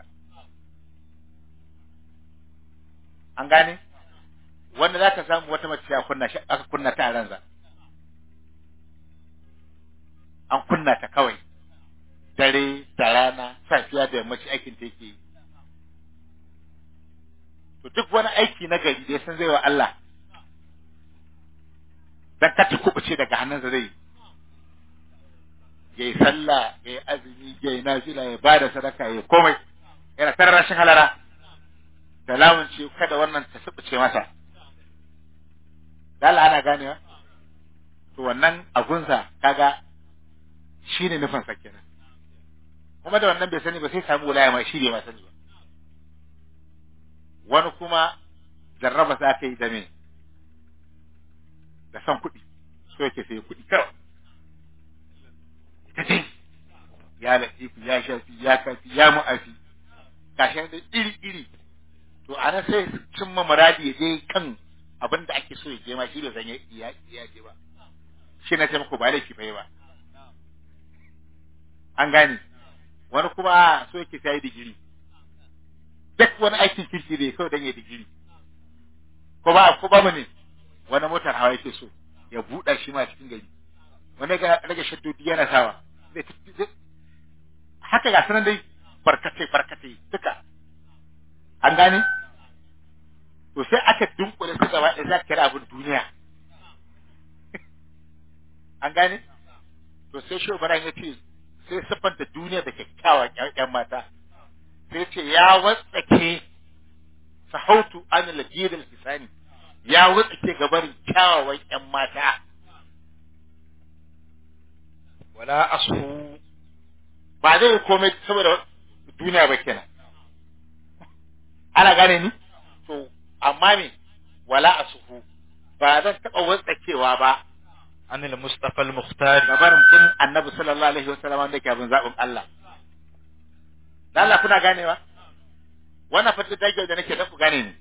an gane wanda za ka samu wata mace ya kunna shi aka kunna ta a ransa an kunna ta kawai dare da rana safiya da yammaci aikin ta yake yi to duk wani aiki na gari da ya san zai wa Allah dan ka ta kubuce daga hannunsa zai yi ya yi sallah ya yi azumi ya yi nafila ya ba da sadaka ya yi komai yana tara rashin halara da lamun ce kada wannan ta subuce masa da Allah ana ganewa to wannan abunsa kaga shi ne nufin sa kenan kuma da wannan bai sani ba sai samu wulaya ma shi bai ma sani ba wani kuma jarraba sa ta yi da me da son kuɗi so yake sai kuɗi kawai ta ce ya latifu ya shafi ya kafi ya mu'afi gashin da iri iri to ana sai cimma muradi ya je kan abin da ake so ya je ma shi da zan ya ya je ba shi na ce muku ba laifi bai ba an gane wani kuma a so yake sai digiri duk wani aikin kirki da kawai dan ya digiri ko ba ko ba mu ne wani motar hawa yake so ya buɗa shi ma cikin gari wani ga rage shaddodi yana sawa zai tafi- zai- haka ga sanan dai barkatai barkatai duka an gane to sai aka dunkule su gaba ɗaya za ka kira abin duniya an gane to sai shi ya ce sai siffanta duniya da kyakkyawan ƴan mata sai ce ya watsake sahautu an lajidal hisani ya watsake gabarin kyawawan ƴan mata wala ashu ba zai yi komai saboda duniya ba kenan ana gane ni to amma me wala asuhu ba zan taɓa watsakewa ba anil mustafa al mukhtar gabarin bin annabi sallallahu alaihi wasallam wanda ke abin zaɓin Allah da Allah kuna ganewa wannan fata dage da nake dan ku gane ni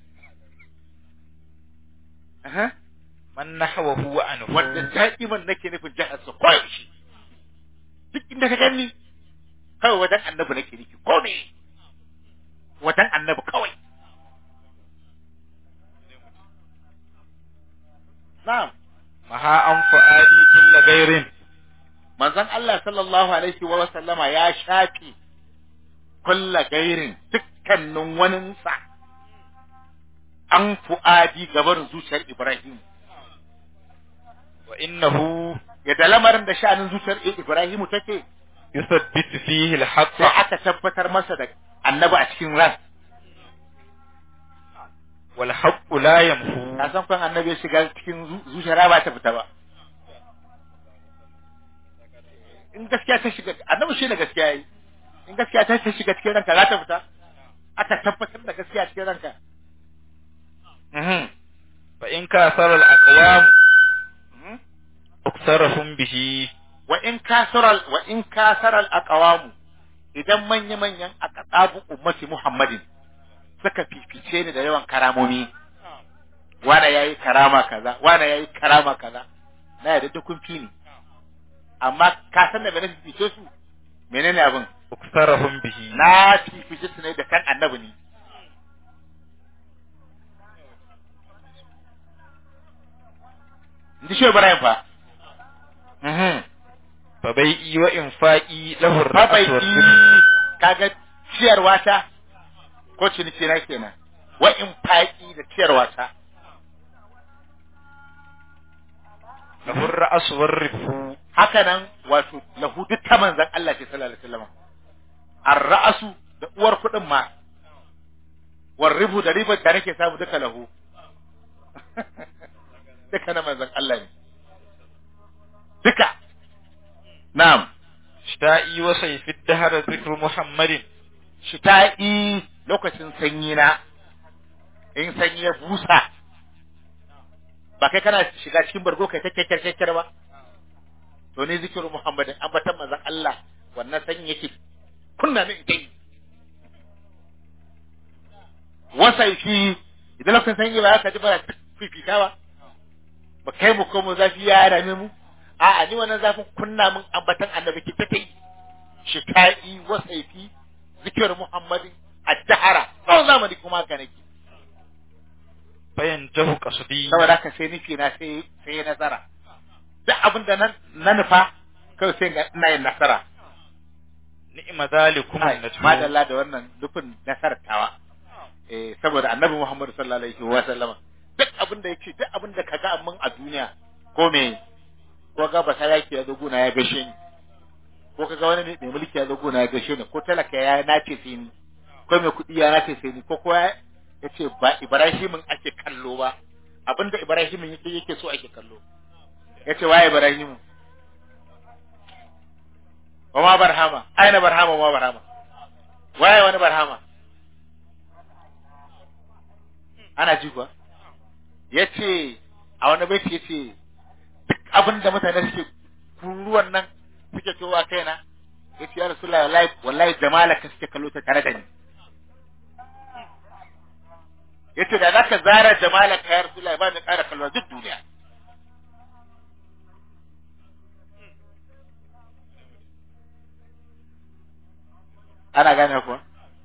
Aha. man nahwahu wa anhu wanda da'iman nake nufin jihar su kawai shi duk inda ka gani kawai wajen annabi nake nufi ko ne wajen annabi kawai na'am maha an fu'adi kulla gairin manzon Allah sallallahu alaihi wa sallama ya shafi kulla gairin dukkanin waninsa an fu'adi gabarin zuciyar Ibrahim wa innahu yadda lamarin da sha'anin zuciyar Ibrahim take yuthabbitu fihi al haqq sai aka tabbatar masa da annabi a cikin ran wal haqq la yamhu ka san kan annabi ya shiga cikin zu- zuciyar ba ta fita ba in gaskiya ta shiga annabi shi ne gaskiya yi in gaskiya ta ta shiga cikin ranka za ta fita aka tabbatar da gaskiya cikin ranka Mhm. fa in kasara al-aqwam uktarahum bihi wa in kasaral wa in kasaral aqwamu idan manya manyan aqabu ummati muhammadin suka fifice ni da yawan karamomi wana yayi karama kaza wana yayi karama kaza na yadda duk kun fi ni amma ka san da me na fifice su menene abin uktarahum bihi na fifice su ne da kan annabi ne Ndi shi Ibrahim fa. Mhm. fa bai'i wa infaqi lahu Babai ar-ra'su kaga ciyarwa ta ko ciniki na kenan. Wa in faƙi da ciyarwa ta. lahu ar-ra'su war-rifu Haka nan wato lahu duk ta manzan Allah ce sallallahu alaihi wasallam. Ar-ra'su da uwar kuɗin ma. War ribu da ribar da nake samu duka lahu. duka na manzan Allah ne. Duka. Na'am. shta'i wa sayfi ad-dahr dhikru muhammadin shita'i lokacin sanyi na in sanyi ya busa ba kai kana shiga cikin bargo kai ta kekkar kekkar ba to ne zikirin muhammadin ambatan manzon Allah wannan sanyi yake kunna min kai wasaifi idan lokacin sanyi ba ka ji ba fifita ba ba kai mu ko mu zafi ya rame mu a'a ni wannan zafin kunna min ambatan annabi ki ta kai shita'i wasaifi zikir muhammadin ad-dahara tsawon zamani kuma haka nake fayantahu qasdi saboda haka sai nufi na sai sai nasara duk abin da na na nufa kawai sai ga ina yin nasara ni'ma zalikum Ai, an-najmu madalla da wannan nufin nasarar tawa eh saboda annabi Muhammad sallallahu alaihi wa sallama duk abin da yake duk abin da kaga mun a duniya ko me ko ga basa yake ya zo gona ya gashe ni ko kaga wani ne mai mulki ya zo gona ya gashe ni ko talaka ya nace sai ni ko mai kuɗi ya nace sai ni ko kowa ya ce ba Ibrahimin ake kallo ba abinda Ibrahimin yake yake so ake kallo ya ce waye Ibrahimu wa ma barhama aina barhama wa ma barhama waye wani barhama ana ji kuwa ya ce a wani baiti ya ce duk abin da mutane suke kururuwan nan suke cewa kaina ya ce ya rasu wallahi wallahi jamala ka suke kallo ta tare da ni ya ce da za ka zara jamala ka ya rasu ba ni ƙara kallo duk duniya ana gane kuwa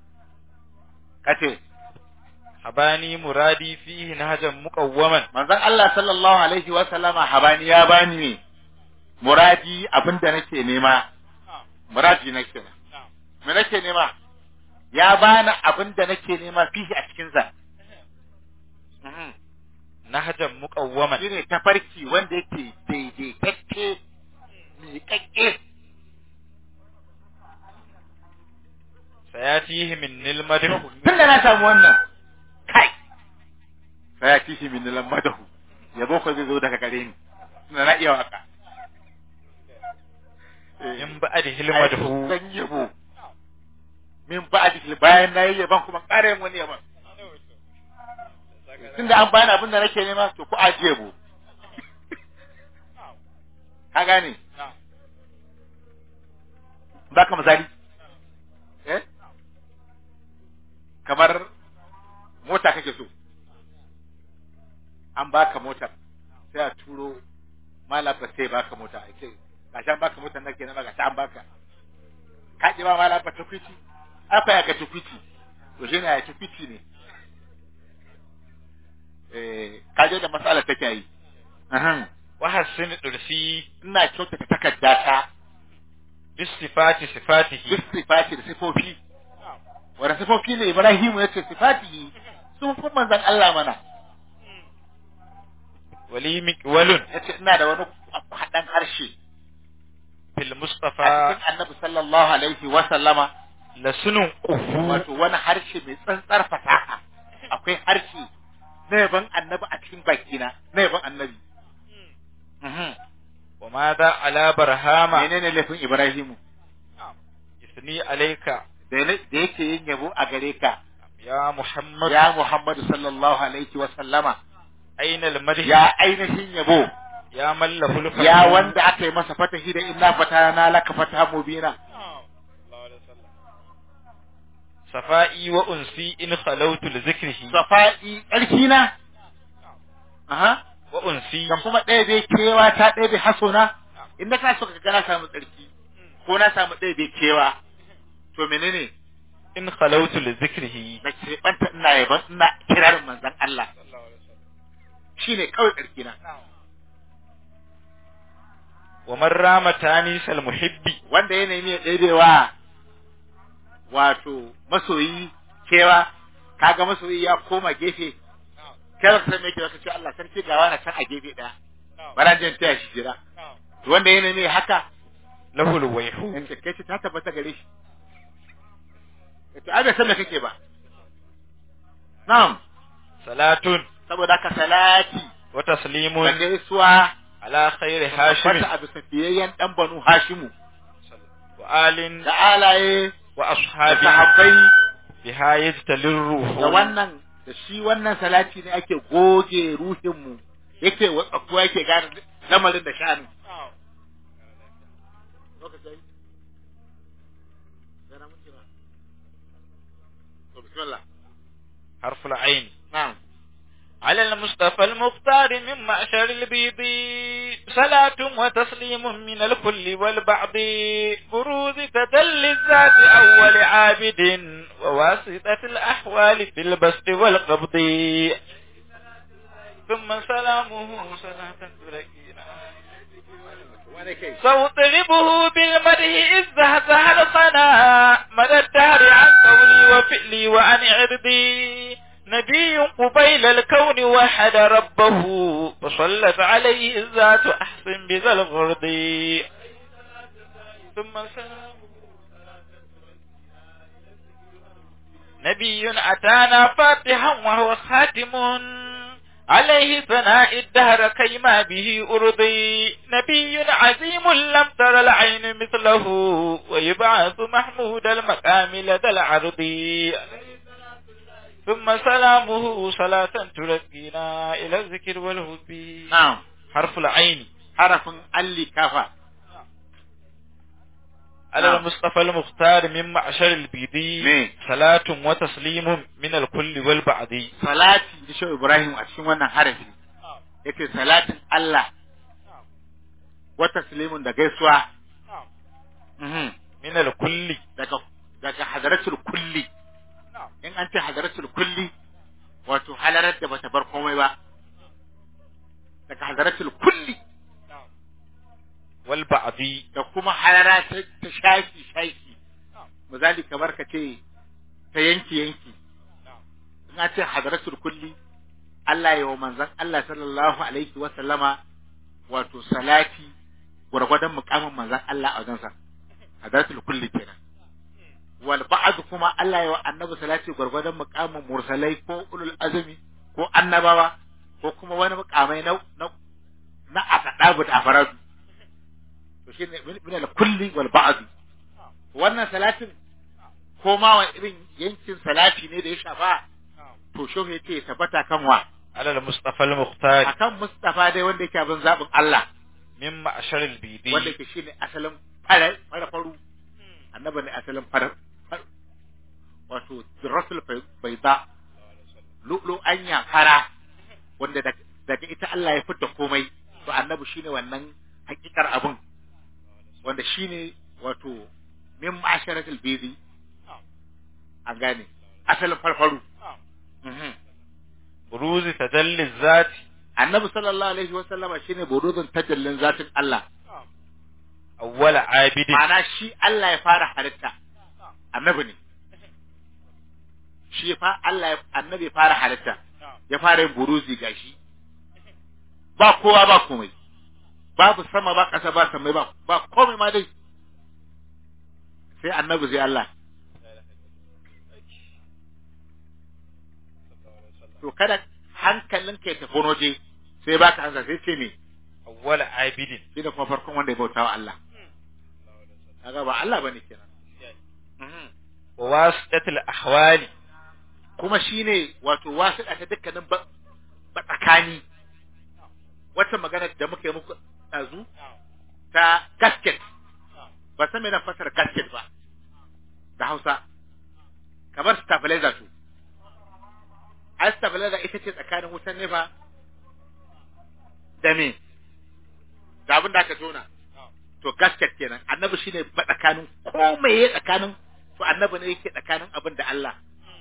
kace habani muradi fihi nahjan muqawwaman manzon Allah sallallahu alaihi wa sallama habani ya bani ne muradi abinda nake nema muradi nake me nake nema ya bani abinda nake nema fihi a cikin sa Mhm. nahjan muqawwaman shine tafarki wanda yake daidaitacce miƙaƙƙe sayatihi min nilmadhu tun da na samu wannan kai sai ya kishi min nilan madahu yabo ko zai zo daga gare ni tunda na iya waka in ba'di hilmadhu zan yabo min ba'di bayan na yi yaban kuma ƙara yin wani yaban tunda an bani abin da nake nema to ku ajiye bu ka gane ba ka misali eh kamar mota kake so an baka motar sai a turo malaba sai baka mota a ce gashi an baka motar nake na gashi an baka ka ji ba malaba ta kwiti aka ya ka ta kwiti to shi ne ya ta kwiti ne eh ka je da matsalar take yi ahan wa hassin dursi ina kyautata takarda ta bis sifati sifatihi duk sifati da sifofi wanda sifofi ne Ibrahim ya ce sifatihi sun fi manzon Allah mana wali miqwalun ya ce ina da wani haɗan harshe fil a mustafa cikin annabi sallallahu alaihi wa sallama lasunun qufu wato wani harshe mai tsantsar fasaha akwai harshe na yaban annabi a cikin bakina na yaban annabi Mhm. wa madha ala barhama menene laifin Ibrahimu isni alayka da ne- da yake yin yabo a gare ka ya muhammad ya Muhammadu sallallahu alaihi wa sallama ainal madhi ya ainihin yabo ya mallahu lufatu ya wanda aka yi masa fatahi da inna fatana laka fataha mubina safa'i wa unsi in khalawtu li zikrihi safa'i tsarki na aha wa unsi kan kuma ɗaya bai kewa ta ɗaya bai hasona in na ka so ka ga na samu tsarki ko na samu ɗaya bai kewa to menene in khalawtu li zikrihi na ce banta ina yaban ina kirarin manzon Allah shine kawai tsarki na wa man rama tanisal muhibbi wanda ya nemi ya ɗaiɗewa wato masoyi kewa kaga masoyi ya koma gefe kada ka san me yake zaka ce Allah sarki ga wani can a gefe ɗaya bara jin taya shi jira to wanda ya nemi haka lahul wayhu in kai ce ta tabbata gare shi to ai bai san me kake ba na'am salatun saboda ka salati wa da taslimun gaisuwa ala khairi hashim wata abu safiyayyen dan banu hashimu wa alin da alaye wa da ashabi sahabbai biha yajtalir ruhu da wannan da shi wannan salati ne ake goge ruhinmu yake ko yake gane lamarin da sha'ani lokacin yana mun kira to bismillah harful ain na'am على المصطفى المختار من معشر البيض صلاة وتسليم من الكل والبعض بروز تدل الذات أول عابد وواسطة الأحوال في البسط والقبض ثم سلامه صلاة تركينا wani kai سأطربه بالمدح إذ زهزه القنا مدى الدهر عن قولي وفعلي وعن عرضي نبي قبيل الكون وحد ربه فصلت عليه الذات أحسن بذا الغرض ثم سلام نبي أتانا فاتحا وهو خاتم عليه ثناء الدهر كيما به أرضي نبي عظيم لم تر العين مثله ويبعث محمود المقام لدى العرض ثم سلامه صلاة ترقينا إلى الذكر والهدي na'am حرف العين harafin alli kafa على نعم. المصطفى المختار من معشر البيدي مين؟ صلاة وتسليم من الكل والبعد salati da shi Ibrahim a cikin wannan harafi yake salatin Allah wa taslimun da gaisuwa mhm من الكل daga daga hadaratul kulli in an ce hadaratul kulli wato halarar da bata bar komai ba daga hadaratul kulli والبعد da kuma halara ta, ta shafi shafi misali kamar ka ce ta yanki yanki in an ce hadaratul kulli Allah ya wa manzon Allah sallallahu alaihi wa sallama wato salati gwargwadon mukamin manzon Allah a wajensa hadaratul kulli kenan wal ba'd kuma Allah ya wa annabi salati gwargwadon mukamin mursalai ko ulul azmi ko annabawa ko kuma wani mukamai na na na akadabu da afaradu to shine min al kulli wal ba'd wannan salatin ko ma wa irin yankin salati ne da ya shafa to shehu yace ya tabbata kan wa على المصطفى المختار akan Mustafa dai wanda yake abin zabin Allah من معشر البيدي wanda yake shine asalin fara fara faru annabi ne asalin fara far- wato rasul baida lulu anya fara wanda daga daga ita Allah ya fitta komai to annabi shine wannan hakikar abin wanda shine wato min ma'asharatul bizi an gane asalin farfaru Mhm. بروز تدل الذات annabi sallallahu alaihi wa sallama shine burudun tajallin zatin Allah أول عابد ma'ana shi Allah ya fara halitta annabi ne shi fa Allah ya annabi ya fara halitta ya fara yin buruzi gashi ba kowa ba komai babu sama ba ƙasa ba samai ba ba komai ma dai sai annabi sai Allah to kada hankalinka ya tafi wani waje sai baka ansa sai ce me أول عابد shi da kuma farkon wanda ya bauta wa Allah kaga ba Allah bane kenan وواسطة الأحوال kuma shine wato wasiƙa ta dukkanin ba- tsakani wata magana da muka yi muku ɗazu ta gasket ba san me na fasara gasket ba da Hausa kamar stabilizer to ai stabilizer ita ce tsakanin wutan nefa da me da abin da aka tona to gasket kenan annabi shine ba tsakanin komai ya tsakanin to annabi ne yake tsakanin abin da Allah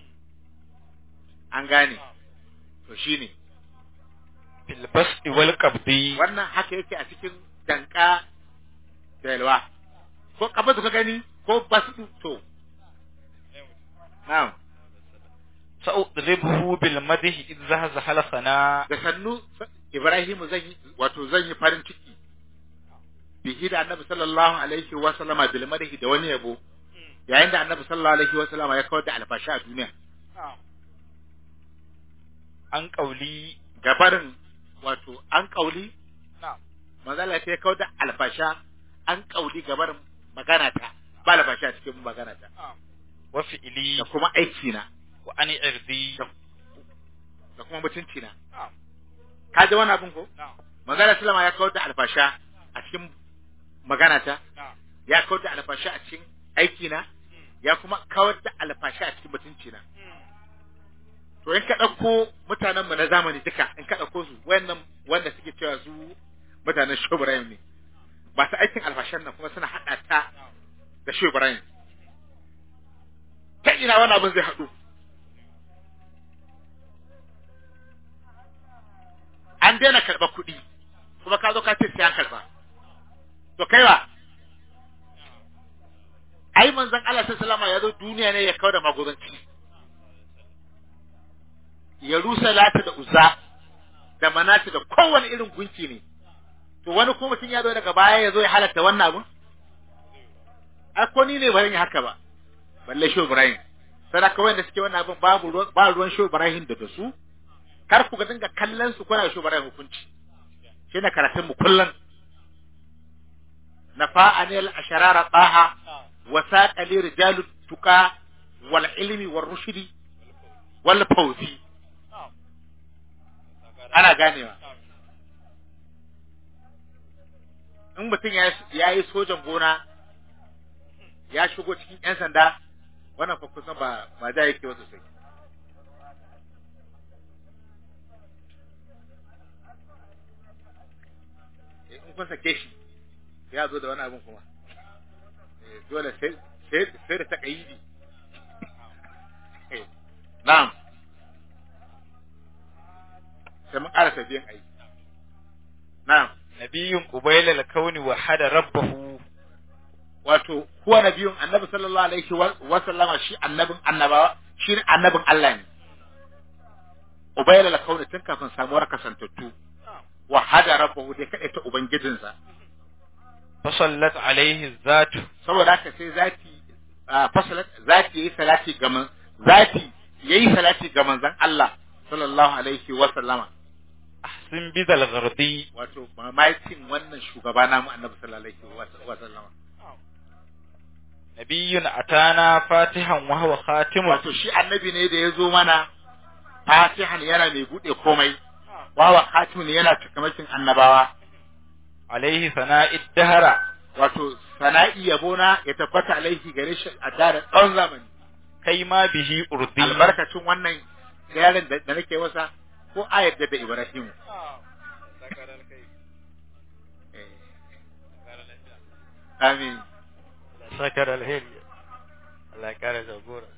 an gane to shine fil basdi wal qabdi wannan haka yake a cikin danka da yalwa ko kafa ka gani ko basu to na'am sa'udribuhu bil madhi idh zahzaha al khana da sannu Ibrahimu zan yi wato zan yi farin ciki bihi da Annabi sallallahu alaihi wa sallama bil madhi da wani yabo yayin da Annabi sallallahu alaihi wa sallama ya kawar da alfashi a duniya an qauli gabarin wato an kauli na'am manzala ta ya kawar da alfasha an kauli gabarin magana ta ba alfashi a cikin magana ta wa fi'li da kuma aiki na wa an irdi da kuma mutunci na na'am ka ji wani abin ko na'am manzala sallama ya kawar da alfasha a cikin magana ta na'am ya kawar da alfasha a cikin aiki na ya kuma kawar da alfasha a cikin mutunci na to in ka ɗauko mutanen mu na zamani duka in ka ɗauko su wayannan wanda suke cewa su mutanen Shehu Ibrahim ne ba su aikin alfashan nan kuma suna haɗa ta da Shehu Ibrahim ta ina wani abin zai haɗu an daina karɓar kuɗi kuma ka zo ka ce sai an karɓa to kai wa ai manzon Allah sallallahu alaihi ya zo duniya ne ya kawo da maguzanci ya rusa lata da uzza da manata da kowane irin gunki ne to wani ko mutum ya zo daga baya ya zo ya halatta wannan abun ai ko ni ne ba zan yi haka ba balle shi Ibrahim sadaka wanda suke wannan abun babu ruwan ba ruwan shi Ibrahim da da su kar ku ga dinga kallon su kuna shi Ibrahim hukunci shi ne karatun mu kullun nafa'ani al-asharara taha wa saqali rijalu tuqa wal ilmi war rushdi wal fawzi ana ganewa in mutum ya yi sojan gona ya shigo cikin 'yan sanda wannan fa kusan ba ba da yake wasu sai in kun sake shi ya zo da wani abin kuma Eh, dole sai sai sai da takayidi Eh, na'am sai mun ƙara biyan aiki na'am nabiyyun qubayla al kauni wa hada rabbahu wato huwa nabiyun annabi sallallahu alaihi wa wa sallama shi annabin annabawa shi ne annabin Allah ne ubayla la kauni tun kafin samuwar kasantattu wa hada rabbahu dai kadai ta ubangijinsa fa sallat alaihi zatu saboda haka sai zati ah, fasalat zati yayi salati ga man zati yayi salati ga manzon Allah sallallahu alaihi wa sallama ahsin bidal ghardi wato mamakin wannan shugaba namu annabi sallallahu alaihi wa sallama nabiyyun atana fatihan wa huwa khatimun wato shi annabi ne da ya zo mana fatihan yana mai bude komai wawa khatimun yana takamakin annabawa alaihi sana'id dahara wato sana'i yabona ya tabbata alaihi gare shi a daren tsawon zamani kai ma bihi urdi albarkacin wannan yaron da da nake masa ko ayar da da Ibrahim amin sakar alheri Allah ya kare jagora